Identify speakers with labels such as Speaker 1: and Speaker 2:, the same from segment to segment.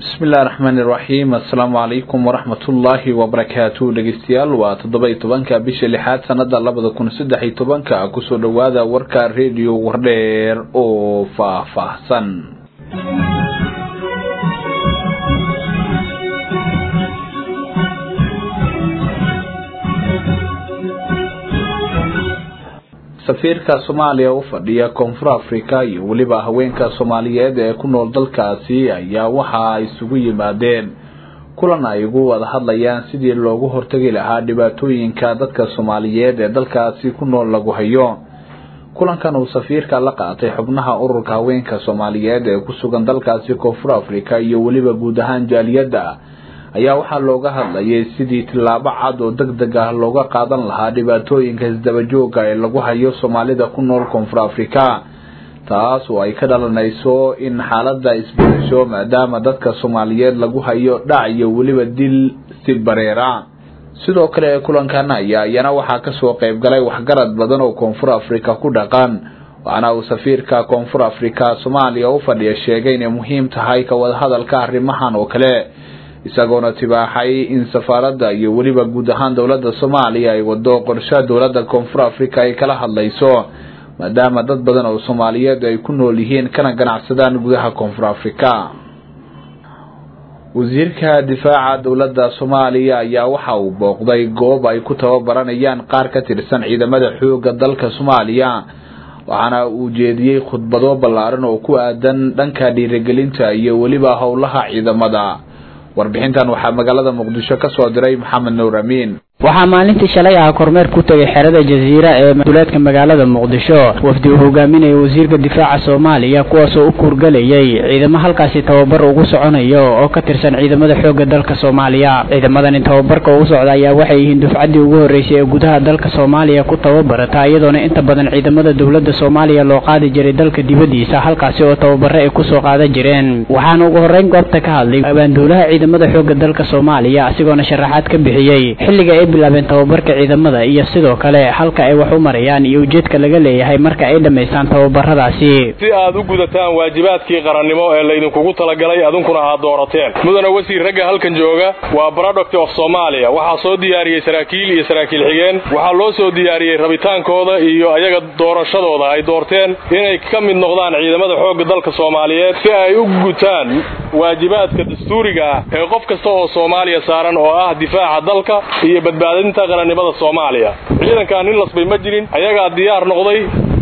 Speaker 1: bismillahi raxmaani iraxiim assalaamu calaykum waraxmatullaahi wabarakaatu dhegeystayaal waa toddoba iyo tobanka bisha lixaad sanada labada kun saddex iyo tobanka kusoo dhowaada warka rediyo wardheer oo faahfaahsan safiirka soomaaliya u fadhiya koonfur africa iyo weliba haweenka soomaaliyeed ee ku nool dalkaasi ayaa waxa ay isugu yimaadeen kulan ay ugu wada hadlayaan sidii loogu hortagi lahaa dhibaatooyinka dadka soomaaliyeed ee dalkaasi ku nool lagu hayo kulankan uu safiirka la qaatay xubnaha ururka haweenka soomaaliyeed ee ku sugan dalkaasi koonfur africa iyo weliba guud ahaan jaaliyadda ayaa waxaa looga hadlayay sidii tillaabo cad oo deg deg ah looga qaadan lahaa dhibaatooyinka isdabajooga ee lagu hayo soomaalida ku nool koonfur africa taas oo ay ka dhalanayso in xaaladda isbedesho maadaama dadka soomaaliyeed lagu hayo dhac iyo weliba dil si bareera sidoo kale kulankan ayaa iyana waxaa kasoo qeyb galay waxgarad badan oo koonfur africa ku dhaqan waxaana uu safiirka koonfur africa soomaaliya u fadhiya sheegay inay muhiim tahay ka wadahadalka arrimahan oo kale isagoona tibaaxay in safaaradda iyo weliba guud ahaan dowladda soomaaliya ay wado qorshe dowladda koonfur africa ay kala hadlayso maadaama dad badan oo soomaaliyeed ay ku nool yihiin kana ganacsadaan gudaha koonfur africa wasiirka difaaca dowladda soomaaliya ayaa waxa uu booqday goob ay ku tababaranayaan qaar ka tirsan ciidamada xooga dalka soomaaliya waxaana uu jeediyey khudbado ballaaran oo ku aadan dhanka dhiirigelinta iyo weliba howlaha ciidamada warbixintan waxaa magaalada muqdisho ka soo diray maxamed nuur amiin
Speaker 2: waxaa maalintii shalay ah kormeer ku tegay xerada jasiira ee duleedka magaalada muqdisho wafdi uu hogaaminayay wasiirka difaaca soomaaliya kuwaasoo u kuurgalayay ciidamo halkaasi tababar ugu soconayo oo ka tirsan ciidamada xoogga dalka soomaaliya ciidamadani tababarka ugu socda ayaa waxay yihiin dufcaddii ugu horreysay ee gudaha dalka soomaaliya ku tababarata iyadoona inta badan ciidamada dowladda soomaaliya loo qaadi jiray dalka dibaddiisa halkaasi oo tababaro ay kusoo qaadan jireen waxaana ugu horreyn goobta ka hadlay abaanduulaha ciidamada xoogga dalka soomaaliya asigoona sharaxaad ka bixiyey xilliga ay bilaabeen tababarka ciidamada iyo sidoo kale halka ay wax u marayaan iyo ujeedka laga leeyahay marka ay dhammaystaan tababaradaasi
Speaker 3: si aad u gudataan waajibaadkii qarannimo ee laydinkugu talagalay adunkuna aad doorateen mudana wasiir ragga halkan jooga waa product of soomaaliya waxaa soo diyaariyey saraakiil iyo saraakiil xigeen waxaa loo soo diyaariyey rabitaankooda iyo ayaga doorashadooda ay doorteen inay ka mid noqdaan ciidamada xoogga dalka soomaaliyeed si ay u gutaan waajibaadka dastuuriga ah ee qof kasta oo soomaaliya saaran oo ah difaaca dalka iyo badbaadinta qarannimada soomaaliya ciidankaa nin lasbay ma jirin ayagaa diyaar noqday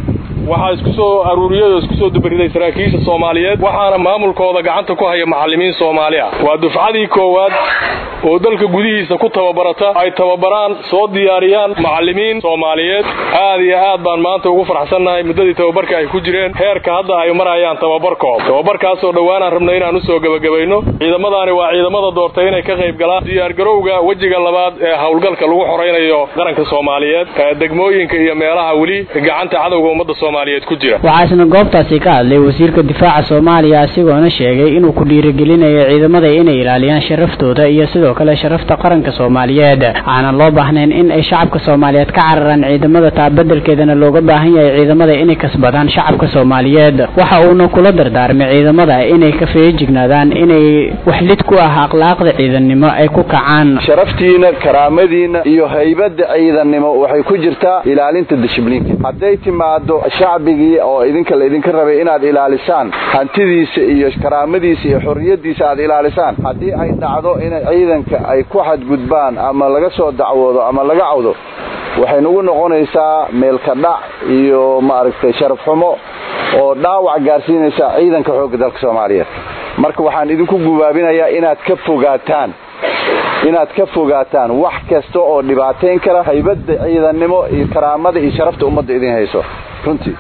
Speaker 3: waxaa isku soo aruuriyay oo isku soo dubariday saraakiisha soomaaliyeed waxaana maamulkooda gacanta ku haya macallimiin soomaali ah waa dufcadii koowaad oo dalka gudihiisa ku tababarata ay tababaraan soo diyaariyaan macallimiin soomaaliyeed aad iyo aad baan maanta ugu farxsannahay muddadii tababarka ay ku jireen heerka hadda ay marayaan tababarkooda tababarkaasoo dhowaanaan rabnay inaan usoo gebagabayno ciidamadaani waa ciidamada doortay inay ka qayb galaan diyaargarowga wejiga labaad ee howlgalka lagu xoraynayo qaranka soomaaliyeed degmooyinka iyo meelaha weli gacanta cadowga ummadda soomaaliyeed ku jira
Speaker 2: waxaa isna goobtaasi ka hadlay wasiirka difaaca soomaaliya asigoona sheegay inuu ku dhiirigelinayo ciidamada inay ilaaliyaan sharaftooda iyo sidoo kale sharafta qaranka soomaaliyeed aanan loo baahnayn in ay shacabka soomaaliyeed ka cararaan ciidamada taa bedelkeedana looga baahan yahay ciidamada inay kasbadaan shacabka soomaaliyeed waxa uuna kula dardaarmay ciidamada inay ka feejignaadaan inay wax lid ku ah akhlaaqda ciidannimo ay ku kacaan
Speaker 4: sharaftiina karaamadiina iyo haybada ciidannimo waxay ku jirtaa ilaalinta dishibliinka hadday timaado shacbigii oo idinka laydinka rabay inaad ilaalisaan hantidiisa iyo karaamadiisa iyo xorriyadiisa aad ilaalisaan haddii ay dhacdo inay ciidanka ay ku xadgudbaan ama laga soo dacwoodo ama laga cawdo waxay nagu noqonaysaa meelka dhac iyo maaragtay sharaf xumo oo dhaawac gaarsiinaysa ciidanka xoogga dalka soomaaliyeed marka waxaan idinku gubaabinayaa inaad ka fogaataan inaad ka fogaataan wax kasta oo dhibaatayn kara haybadda ciidannimo iyo karaamada iyo sharafta ummadda idin hayso runtii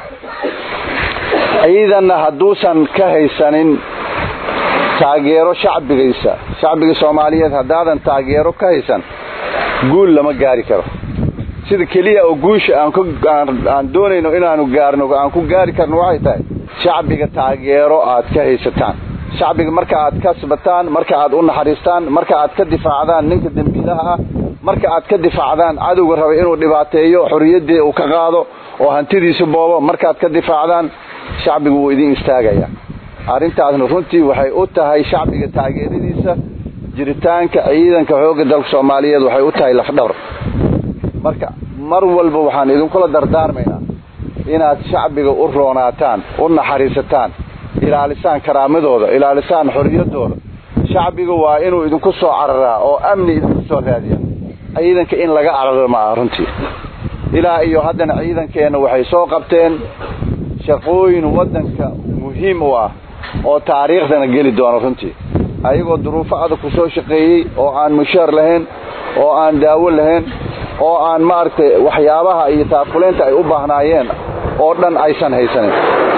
Speaker 4: ciidanna hadduusan ka haysanin taageero shacbigaysa shacbiga soomaaliyeed haddaadan taageero ka haysan guul lama gaari karo sida keliya oo guusha aan doonayno inaanu gaarno aan ku gaari karno waxay tahay shacbiga taageero aad ka haysataan shacbiga marka aad kasbataan marka aad u naxariistaan marka aad ka difaacdaan ninka dembiilaha ah marka aad ka difaacdaan cadowga raba inuu dhibaateeyo xorriyaddii uu ka qaado oo hantidiisa boobo markaad ka difaacdaan shacbigu wuu idin istaagaya arrintaasna runtii waxay u tahay shacbiga taageeradiisa jiritaanka ciidanka xoogga dalka soomaaliyeed waxay u tahay lafdhabar marka mar walba waxaan idinkula dardaarmaynaa inaad shacbiga u roonaataan u naxariisataan ilaalisaan karaamadooda ilaalisaan xorriyaddooda shacbiga waa inuu idinku soo cararaa oo amni idinku soo raadiya ciidanka in laga cararo ma aha runtii ilaa iyo haddana ciidankeenna waxay soo qabteen shaqooyin waddanka muhiim u ah oo taariikhdana geli doono runtii ayagoo duruufo adag ku soo shaqeeyey oo aan mushaar lahayn oo aan daawo lahayn oo aan maaragtay waxyaabaha iyo taakuleynta ay u baahnaayeen oo dhan aysan haysanin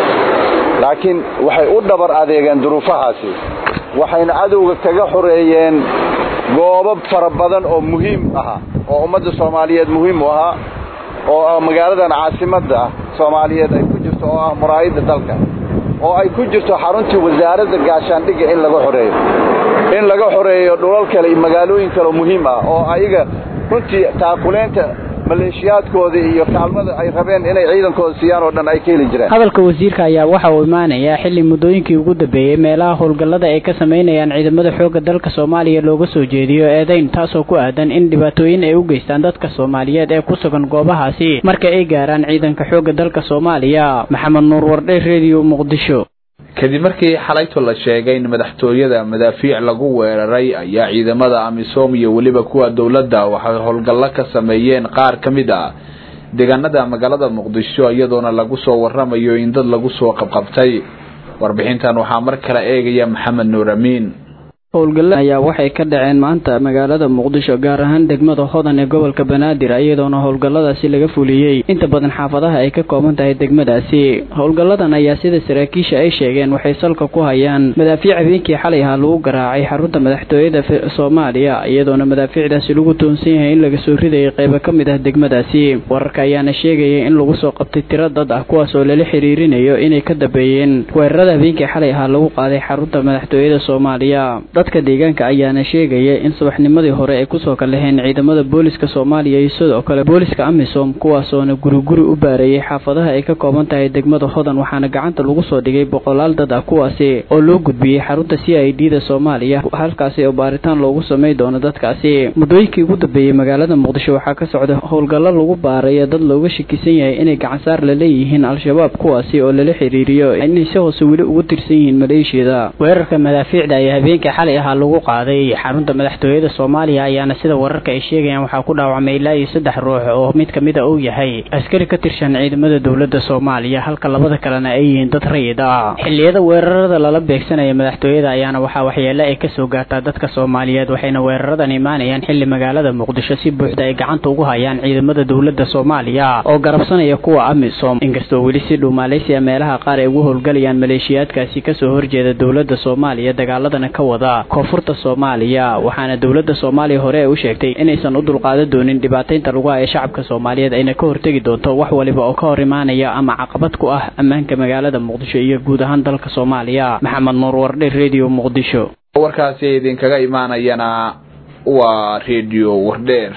Speaker 4: laakiin waxay u dhabar adeegeen duruufahaasi waxayna cadowga kaga xoreeyeen goobo fara badan oo muhiim ahaa oo ummadda soomaaliyeed muhiim u ahaa oo magaaladan caasimadda soomaaliyeed ay ku jirto oo ah muraayadda dalka oo ay ku jirto xaruntii wasaaradda gaashaandhigga in laga xoreeyo in laga xoreeyo dhulal kale iyo magaalooyin kale oo muhiim ah oo ayaga runtii taakuleynta maleeshiyaadkooda iyo kaalmada ay rabeen inay ciidankooda siiyaan oo dhan ay ka heli jireen
Speaker 2: hadalka wasiirka ayaa waxa uu imaanayaa xilli muddooyinkii ugu dambeeyey meelaha howlgallada ay ka samaynayaan ciidamada xoogga dalka soomaaliya looga soo jeediyo eedayn taasoo ku aadan in dhibaatooyin ay u geystaan dadka soomaaliyeed ee ku sugan goobahaasi marka ay gaaraan ciidanka xoogga dalka soomaaliya maxamed nuur wardhe redio muqdisho
Speaker 1: kadib markii xalayto la sheegay in madaxtooyada madaafiic lagu weeraray ayaa ciidamada amisom iyo weliba kuwa dowladda waxay howlgallo ka sameeyeen qaar ka mid ah deegaanada magaalada muqdisho iyadoona lagu soo waramayo in dad lagu soo qabqabtay warbixintan waxaa mar kale eegaya maxamed nuur amiin
Speaker 2: howlgalla ayaa waxay ka dhaceen maanta magaalada muqdisho gaar ahaan degmada hodan ee gobolka banaadir iyadoona howlgalladaasi laga fuliyey inta badan xaafadaha ay ka kooban tahay degmadaasi howlgalladan ayaa sida saraakiisha ay sheegeen waxay salka ku hayaan madaafiic habeenkii xalay ahaa lagu garaacay xarunta madaxtooyada soomaaliya iyadoona madaafiicdaasi lagu toonsan yahay in laga soo ridayay qeybo ka mid ah degmadaasi wararka ayaana sheegaya in lagu soo qabtay tiro dad ah kuwaas oo lala xiriirinayo inay ka dambeeyeen weerarada habeenkii xalay ahaa lagu qaaday xarunta madaxtooyada soomaaliya dadka deegaanka ayaana sheegaya in subaxnimadii hore ay kusoo kalaheen ciidamada booliska soomaaliya iyo sidoo kale booliska amisom kuwaasoona guriguri u baareeyay xaafadaha ay ka kooban tahay degmada hodan waxaana gacanta lagu soo dhigay boqolaal dad ah kuwaasi oo loo gudbiyey xarunta c i d da soomaaliya halkaasi oo baaritaan loogu samay doono dadkaasi muddooyinkii ugu dambeeyey magaalada muqdisho waxaa ka socda howlgallo lagu baaraya dad looga shakisan yahay inay gacansaar la leeyihiin al-shabaab kuwaasi oo lala xiriiriyo inay si hoose weli ugu tirsan yihiin maleeshiyada weerarka madaafiicda ayaa habeenkii xalay ahaa lagu qaaday xarunta madaxtooyada soomaaliya ayaana sida wararka ay sheegayaan waxaa ku dhaawacmay ilaa iyo saddex ruux oo mid kamid a uu yahay askari ka tirsan ciidamada dowladda soomaaliya halka labada kalena ay yihiin dad rayid ah xilliyada weerarada lala beegsanaya madaxtooyada ayaana waxaa waxyeele ay kasoo gaartaa dadka soomaaliyeed waxayna weeraradan imaanayaan xilli magaalada muqdisho si buuxda ay gacanta ugu hayaan ciidamada dowladda soomaaliya oo garabsanaya kuwa amisom inkastoo weli si dhow maaleysiya meelaha qaar ay ugu howlgalayaan maleeshiyaadkaasi kasoo horjeeda dowladda soomaaliya dagaaladana ka wada koonfurta soomaaliya waxaana dowladda soomaaliya hore ay u sheegtay inaysan u dulqaadan doonin dhibaataynta lagu haya shacabka soomaaliyeed ayna ka hortegi doonto wax waliba oo ka hor imaanaya ama caqabad ku ah ammaanka magaalada muqdisho iyo guud ahaan dalka soomaaliya maxamed nuur wardhe redio muqdisho
Speaker 1: warkaasi idinkaga imaanayana waa redio wardheer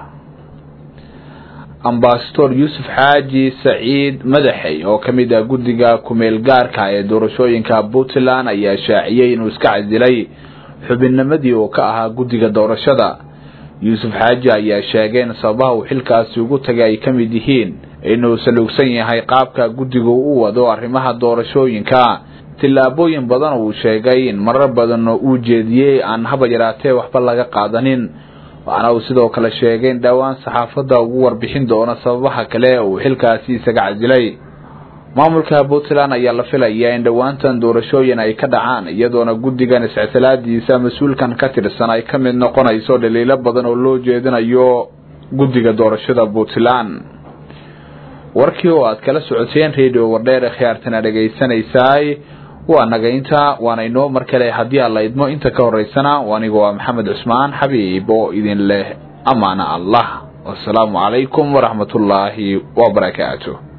Speaker 1: ambasador yuusuf xaaji saciid madaxey oo ka mid ah guddiga kumeel gaarka ee doorashooyinka puntland ayaa shaaciyey inuu iska casilay xubinnimadii uu ka ahaa guddiga doorashada yuusuf xaaji ayaa sheegay in sababaha uu xilkaasi ugu tagay ay ka mid yihiin inuu saluugsan yahay qaabka guddigu u wado arrimaha doorashooyinka tillaabooyin badan uu sheegay in marar badan uu jeediyey aan haba yaraatee waxba laga qaadanin waxaana uu sidoo kale sheegay in dhowaan saxaafadda ugu warbixin doono sababaha kale uu xilkaasi isaga casilay maamulka puntland ayaa la filayaa in dhowaantan doorashooyin ay ka dhacaan iyadoona guddigan iscitilaadiisa mas-uulkan ka tirsan ay ka mid noqonayso dhaliilo badan oo loo jeedinayo guddiga doorashada puntland warkii oo aad kala socoteen radio wardheer khiyaartana dhegaysanaysaay waa nagaynta waana inoo mar kale haddii aan la idmo inta ka horeysana aniga waa maxamed cusmaan xabiib oo idin leh amaana allah wasalaamu calaykum waraxmatullaahi wabarakaatu